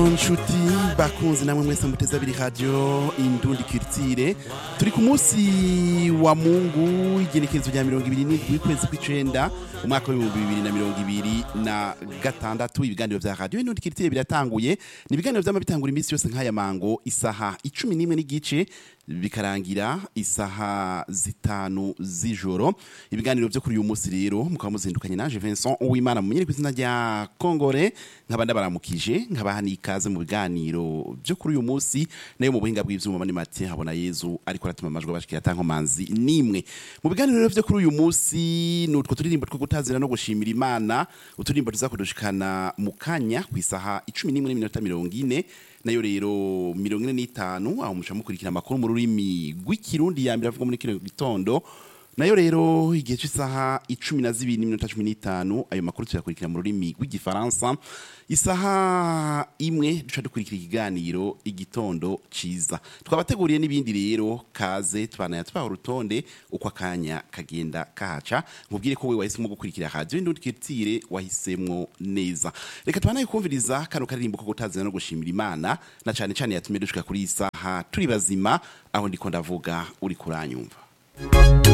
nshuti bakunzi namwe mwese muteze abiri radio indundi kirtire turi ku munsi wa mungu igenekerezo rya mirongo ibiri n'indwi w'ukwezi kw'icenda umwaka w'ibihumbi bibiri na mirongo ibiri na gatandatu ibiganiro vya radio indundi kirtire biratanguye ni ibiganiro vyama bitangura iminsi yose nk'aya mango isaha icumi n'imwe n'igice bikarangira isaha zitanu z'ijoro ibiganiro vyo kuri uyu munsi rero mukaba muzindukanye naje Vincent Uwimana mumenyere ku izina rya Kongore nkaba ndabaramukije nkaba hani ikaze mu biganiro vyo kuri uyu munsi nayo mu buhinga bw'ivyuma mani Mathieu habona Yezu ariko aratuma amajwi bashikira tankomanzi nimwe mu biganiro rero vyo kuri uyu munsi nutwo turirimbo two gutazira no gushimira Imana uturirimbo tuzakudushikana mu kanya ku isaha 11 n'iminota 40 nayo rero mirongo ine n'itanu aho muca mukurikira amakuru mu rurimi rw'ikirundi ya mbere avuga muri kino gitondo nayo rero igihe cy'isaha icumi na zibiri n'iminota cumi n'itanu ayo makuru tuyakurikira mu rurimi rw'igifaransa isaha imwe duca dukurikira ikiganiro igitondo ciza twabateguriye n'ibindi rero kaze tubanaya tubaha urutonde uko akanya kagenda kahaca nkubwire ko we wahisemo gukurikira radio indundi kirtire wahisemwo neza reka tubanaye kumviriza kano karirimbo ko gutazira no gushimira imana na cane cane yatumye dushika kuri iyi saha turi bazima aho ndiko ndavuga uri kuranyumva